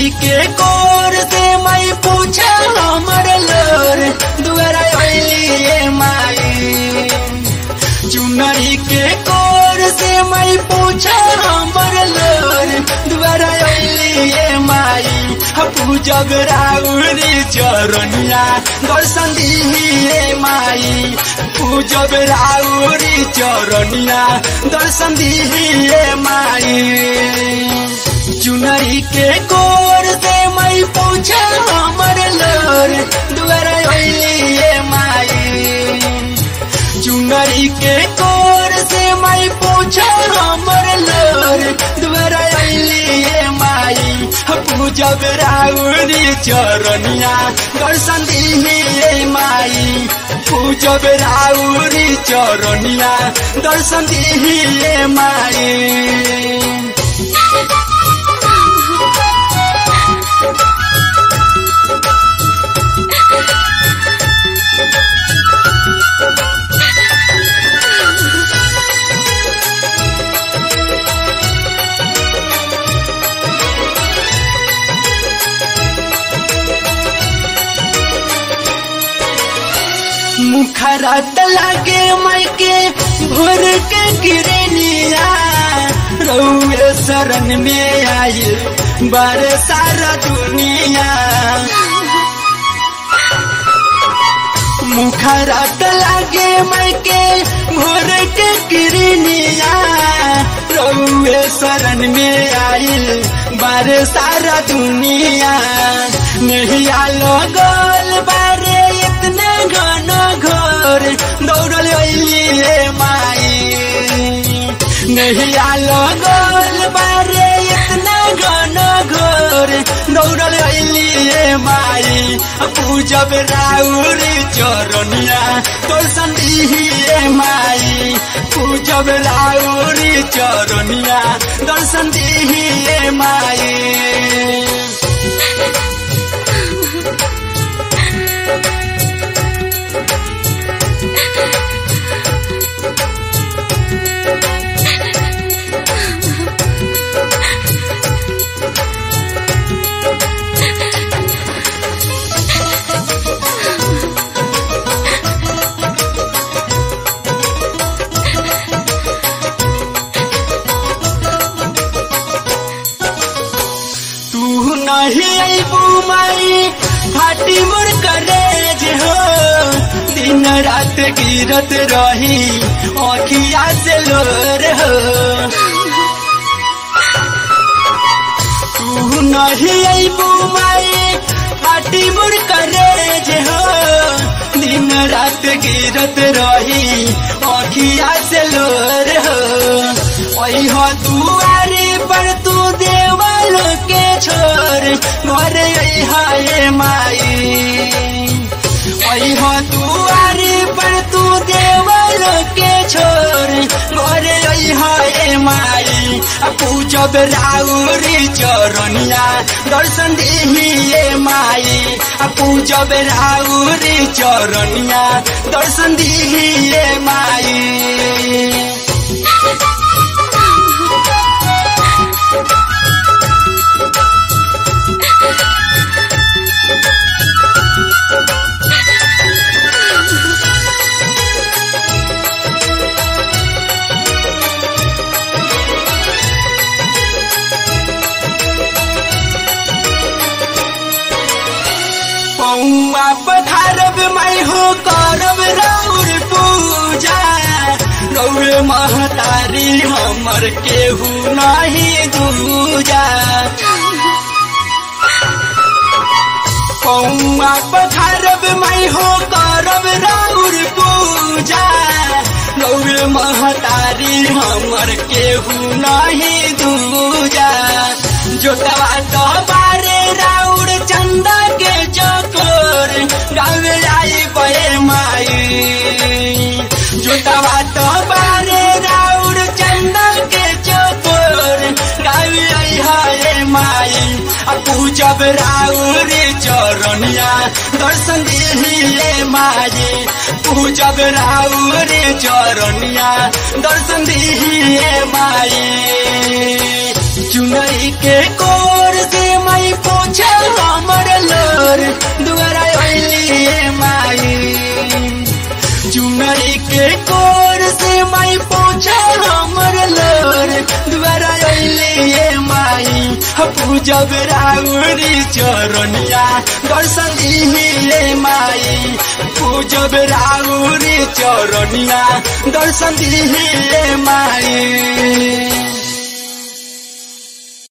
चुनरी के कोर से मैं पूछा हमर लोर दुआरा अइली माई चुनरी के कोर से मैं पूछा हमर लोर दुआरा अइली माई पूजब राउरी चरनिया दर्शन दिए माई पूजब राउरी चरनिया दर्शन दिए माई चुनरी के कोर से मैं पूछा हमर लोर दुआरा अइली माई चुनरी के कोर से मैं पूछा हमर लोर दुआरा अइली माई पूजब राउरी चरनिया दर्शन दिए माई पूजब राउरी चरनिया दर्शन दिए माई मुखरत लगे मैके भोर के गिरनिया रउए शरण में आई बार सारा दुनिया मुखरत लगे मैके भोर के गिरनिया रउए शरण में आई बार सारा दुनिया नहीं आलो गोल बारे इतना घन घोर दौड़ल अइली माई नहीं आलो गोल बारे इतना घन घोर दौड़ल अइली माई पूजब राउरी चरनिया तो संदिए माई पूजब राउरी चरनिया दर्शन दिए माई तू नहीं अबू माई फाटी मोर करेज हो दिन रात गिरत रही अखिया से लोर हो तू नहीं अबू माई फाटी मोर करेज हो दिन रात गिरत रही अखिया से लोर हो हो दुआरे पर तू देवल के छोर मोरे हाय माई हो दुआरे पर तू देवल के छोर मोरे हाय माई पूजब राउरी चरनिया दर्शन दिए माई पूजब राउरी चरनिया दर्शन दिए माई पौआ पधारब मैं हो करब राउर पूजा रौर महतारी हमर केहू नहीं दूजा पौआ पधारब मैं हो करब राउर पूजा रौर महतारी हमर केहू नहीं दूजा जोतवा तो बारे राउर चंदा के चकोर गावे आई बे माई जोतवा तो बारे राउर चंदा के चकोर गावे आई हाय माई पूजब राउर चरनिया दर्शन दिए माई पूजब राउर चरनिया दर्शन दिए माई चुनरी के कोर से मैं पूछ दुआरा अइली माई चुनरी के कोर से माई पहुँचा हमर लोर दुआरा अइली माई पूजब राउरी चरनिया दर्शन दिहे माई पूजब राउरी चरनिया दर्शन दिहे माई